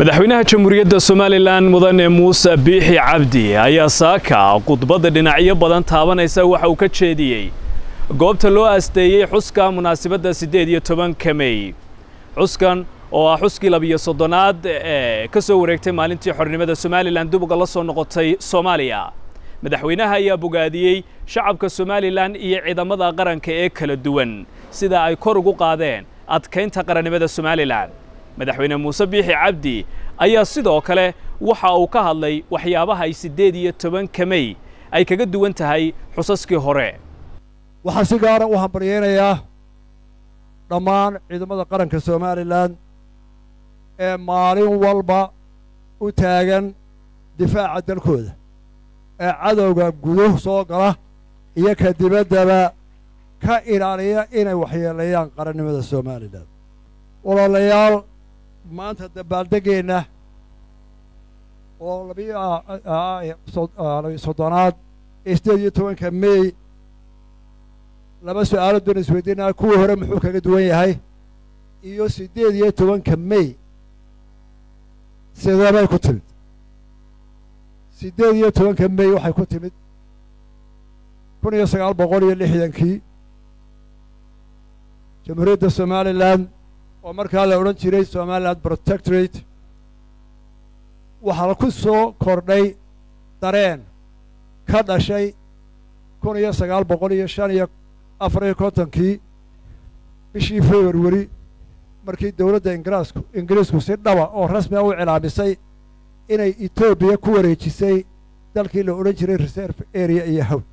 madaxweynaha jamhuuriyadda somalilan mudane muuse biixi cabdi ayaa saaka khudbadda dhinacyo badan taabanaysa waxa uu ka jeediyey goobta loo aasteeyey xuska munaasabadda siddeed iyo tobanka mey xuskan oo ah xuskii labiyo soddonaad ee ka soo wareegtay maalintii xornimada somalilan dib uga la soo noqotay soomaaliya madaxweynaha ayaa bogaadiyey shacabka somalilan iyo ciidamada qaranka ee kala duwan sida ay kor ugu qaadeen adkaynta qarannimada somalilan madaxweyne muuse biixi cabdi ayaa sidoo kale waxa uu ka hadlay waxyaabaha ay siddeed iyo tobanka mey ay kaga duwan tahay xusaskii hore waxaan si gaara u hambaryeynayaa dhammaan ciidamada qaranka somalilan ee maalin walba u taagan difaaca dalkooda ee cadowga guduh soo gala iyo ka dibaddaba ka ilaaliya inay waxyeeleeyaan qarannimada somalilan walaalayaal maanta dabaaldeggeenna oo labiyo soddonaad ee siddeed iyo tobanka mey laba su-aalood baynu isweydiinaa kuwii hore muxuu kaga duwan yahay iyo siddeed iyo tobanka mey sideebay ku timid siddeed iyo tobanka mey waxay ku timid kun iyo sagaal boqol iyo lixdankii jamhuuriyadda somalilan oo markaa la odhan jiray somaliland protectorate waxaa ku soo kordhay dareen ka dhashay kun iyo sagaal boqol iyo shan iyo afar iyo kontonkii bishii februari markii dowladda ingiraasku ingiriisku si dhaba oo rasmiga u cilaamisay inay etoobiya ku wareejisay dalkii la odhan jiray reserve area iyo hawl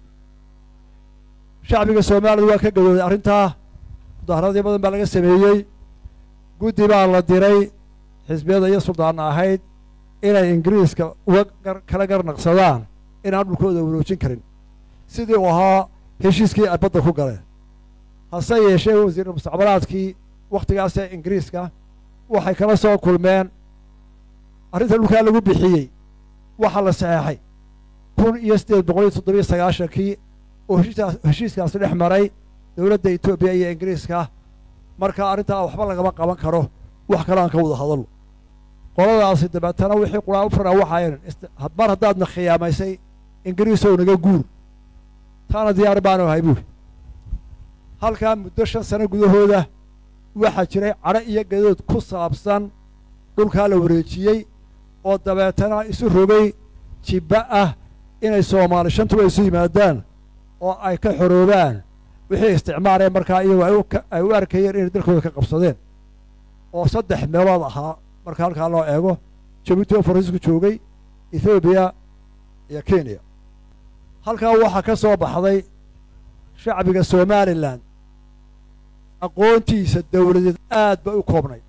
shacbiga soomaalida waa ka gadooday arrintaa mudaaharadii badan baa laga sameeyey guddi baa la diray xisbiyada iyo suldaanna ahayd inay ingiriiska uga kala garnaqsadaan inaan dhulkooda waroojin karin sidii uu ahaa heshiiskii ay badda ku galeen hase yeeshee wasiir mustacbalaadkii wakhtigaasee ingiriiska waxay kala soo kulmeen arrinta dhulkaa lagu bixiyey waxaa la saxeexay kun iyo siddeed boqol iyo toddobiyo sagaashankii oo heshiiskaasi dhex maray dowladda etoobiya iyo ingiriiska marka arrintaa waxba lagama qaban karo wax kale aan ka wada hadalno qoladaasi dabeetana wixii quraan u faraa waxaayn mar haddaadna khiyaamaysay ingiriisow naga guur taana diyaar baanu ahay buuri halkaa muddo shan sano gudahooda waxaa jiray cadho iyo gadood ku saabsan dhulkaa la wareejiyey oo dabeetana isu rogay jibba ah inay soomaali shantuba isu yimaadaan oo ay ka xoroobaan wixii isticmaaleen markaa iyagoo ay u arkayeen inay dalkooda ka qabsadeen oo saddex meelood ahaa marka halkaa loo eego jabuuti oo faransiisku joogay ethoobiya iyo kenya halkaa waxaa ka soo baxday shacbiga somalilan aqoontiisa dawladeed aad bay u koobnay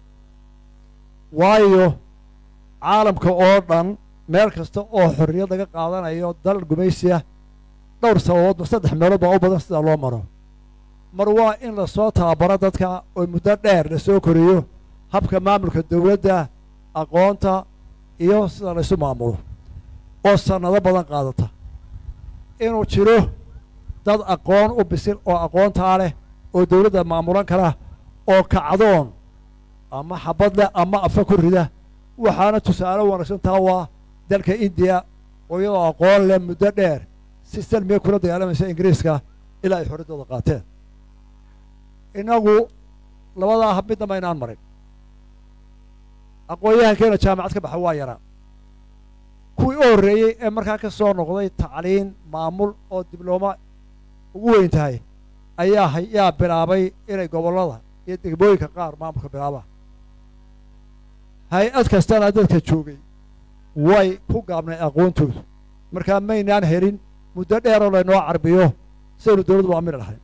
waayo caalamka oo dhan meel kasta oo xorriyad laga qaadanayo dal gumaysiya dhowr sababoodba saddex meelood baa u badan sidaa loo maro mar waa in lasoo tababaro dadka oo muddo dheer la soo koriyo habka maamulka dawladda aqoonta iyo sida laysu maamulo oo sannado badan qaadata inuu jiro dad aqoon u bisil oo aqoontaa leh oo dawladda maamulan kara oo kacdoon ama xabad leh ama afa ku rida waxaana tusaale wanaagsan taa waa dalka indiya oo iyadoo aqoon leh muddo dheer si salmiga kula dagaalamaysa ingiriiska ilaa ay xorriddooda qaateen innagu labadaa hab midnaba inaan marin aqoon-yahankeena jaamacad ka baxa waa yaraa kuwii u horreeyey ee markaa ka soo noqday tacliin maamul oo diblooma ugu weyn tahay ayaa yaa bilaabay inay gobollada iyo degmooyinka qaar maamulka bilaabaan hay-ad kastana dadka joogay way ku gaabnay aqoontoodu markaa maynaan helin muddo dheeroo laynoo carbiyo sidaynu dawladdu aamini lahayn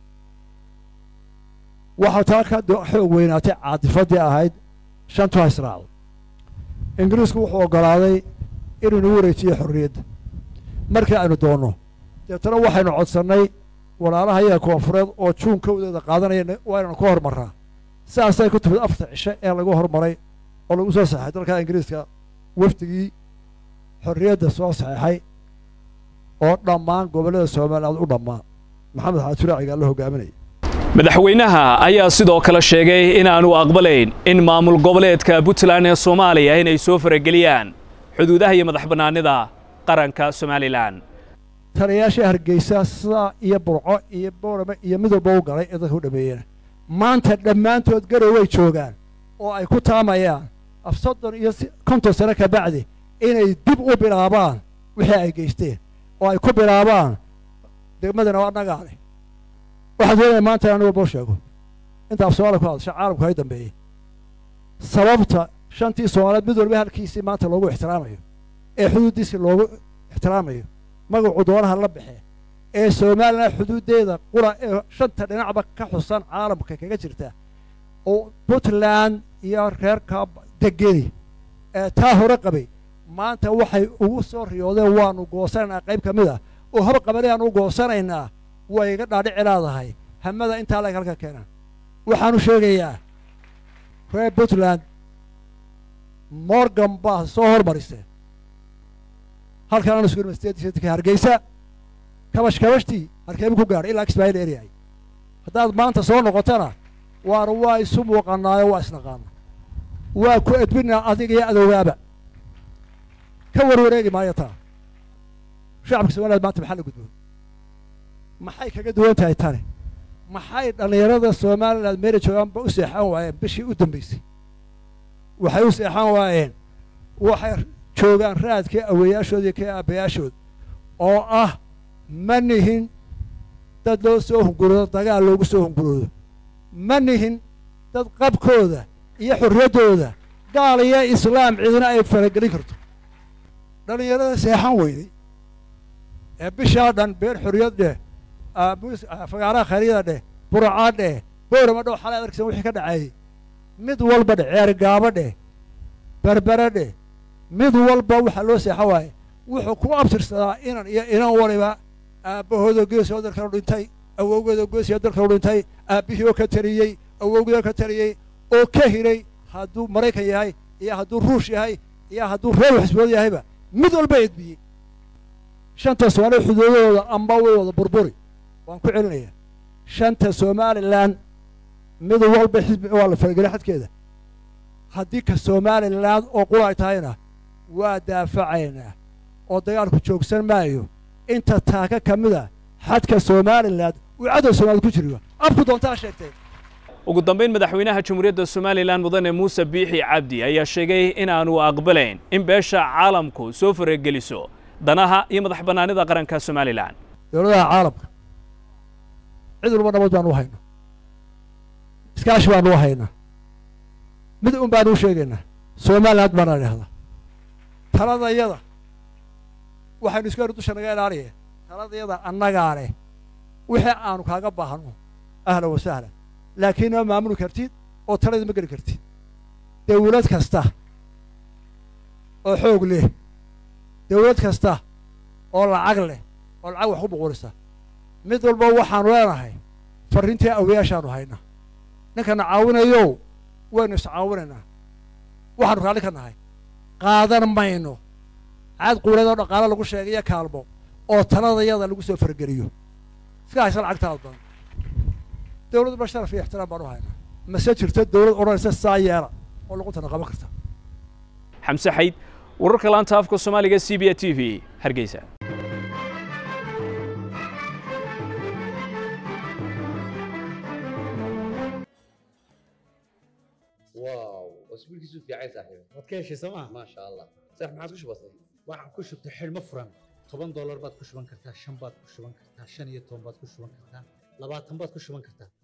waxaa taa ka xoog weynaatay caatifaddii ahayd shantu ha israacdo ingiriisku wuxuu oggolaaday inuu nagu wareejiyo xorriyadda markii aynu doonno deetana waxaynu codsannay walaalaha yaga koonfureed oo juun kowdeeda qaadanaya waa inaynu ka hormarraa sidaasay ku timid afarta cishe ee lagu hormaray oo lagu soo saxay dalka ingiriiska wafdigii xorriyadda soo saxeexay oo dhammaan gobollada somaliland u dhammaa maxamed xaajuraacigaa la hogaaminaya madaxweynaha ayaa sidoo kale sheegay inaanu aqbalayn in maamul goboleedka puntland ee soomaaliya inay soo farageliyaan xuduudaha iyo madax bannaanida qaranka somalilan taliyayaashii hargeysa sidaa iyo burco iyo boorame iyo midowba u galay ee dadka u dhameeyeen maanta dhammaantood garow way joogaan oo ay ku taamayaan af soddon iyo konton sano ka bacdi inay dib u bilaabaan wixii ay geysteen oo ay ku bilaabaan degmadana waa annagaa leh waxaan doonaya maanta inaan walboo sheego inta af soomaaliya ku hadasha caalamku hay dambeeyey sababta shantii soomaaliyeed mid walba halkiisii maanta loogu ixtiraamayo ee xuduuddiisii loogu ixtiraamayo magacu doonaha la baxe ee somalilan xuduuddeeda qura ee shanta dhinacba ka xusan caalamka kaga jirta oo puntland iyo reerka degeni ee taa hore qabay maanta waxay ugu soo riyoodeen waanu goosanaynaa qayb ka mid ah oo hor qabanayaanu u goosanaynaa way iga dhaadhici leedahay hamada intaa lag halka keenaan waxaanu sheegayaa reer puntland morgan baa soo hormarisee halkan aan isku universitetka hargeysa kabash kabashtii harkeebu ku gaadhay ilaa kismaayil eryay haddaad maanta soo noqotona waar waa isu muuqanaayo waa isnaqaana waa ku edbinaa adiga iyo adowgaaba ka warwareegi maayo taa shacabka somaliland maanta maxaa la gudboon maxay kaga duwan tahay tani maxay dhallinyarada somaliland meela joogaanba u seexan waayeen bishii u dambaysay waxay u seexan waayeen waxay joogaan raadkii aweeyaashood iyo kii aabbayaashood oo ah ma nihin dad loo soo hunguroodo dagaal loogu soo hunguroodo ma nihin dad qabkooda iyo xorriyaddooda gaal iyo islaam cidina ay faragelin karto dhallinyarada seexan weyday ee bishaa dhan beer xorriyad dheh fagaaraha khayryada dheh buracaa dheh boorama dhow xalay adarkisan wixii ka dhaceeyey mid walba dheh ceergaabo dheh berbere dheh mid walba waxaa loo seexan waaye wuxuu ku abtirsadaa inan iyo inan waliba aabbahooda geesoo dalkanu dhintay awowgeeda geesiyo dalkanu dhintay aabbihii oo ka taliyey awowgii oo ka taliyey oo ka hiray hadduu maraykan yahay iyo hadduu ruush yahay iyo hadduu reer xisbood yahayba mid walba edbiyey shanta soomaaliya xuduudahooda amba way wada burburi waan ku celinayaa shanta somalilan mid walba xisbi waa la farageliya xadkeeda haddii ka somalilan oo qura ay tahayna waa daafacaynaa oo dagaalku joogsan maayo inta taaka ka mida xadka somalilan uu cadow soomaalid ku jiriyo abku doontaa sheegtay ugu dambayn madaxweynaha jamhuuriyadda somalilan mudane muuse biixi cabdi ayaa sheegay inaanu aqbalayn in beesha caalamku soo farageliso danaha iyo madax bannaanida qaranka somalilan dowladaha caalamka cid walba nabad baanu u haynaa iskaashi baanu u haynaa mid un baanu u sheegaynaa somaliland baana idhahdaa taladayada waxaynu isku heri dusha naga ilaaliye taladayada annagaa leh wixii aanu kaaga baahno ahlan wa sahlan laakiin ma maamuli kartid oo talada ma geli kartid dawlad kasta oo xoog leh dawlad kasta oo lacag leh oo lacag wax ku buqurisa mid walba waxaanu leenahay farriintii awayaashaanu haynaa ninkana caawinayow waynu iscaawinaynaa waxaanu raalli ka nahay qaadan mayno caad quuleedoo dhaqaalo lagu sheegayo kaalmo oo taladayada lagu soo fargeliyo iska haysa lacagtaada badan dawlad ba sharaf iyo ixtiraam baan u haynaa mase jirto dawlad odhanaysa saa yeela oo luquntana qaban karta xamse xayd wararka laanta afka soomaaliga c b a t v hargeysa واو اسبوعك في عايز صاحبي waad ka heshay sooma ما شاء الله صح ما عاد وش بصير waxaad ku shubtay xidhmo furan toban doolar baad ku shuban kartaa shan baad ku shuban kartaa shan iyo toban baad ku shuban kartaa labaatan baad ku shuban kartaa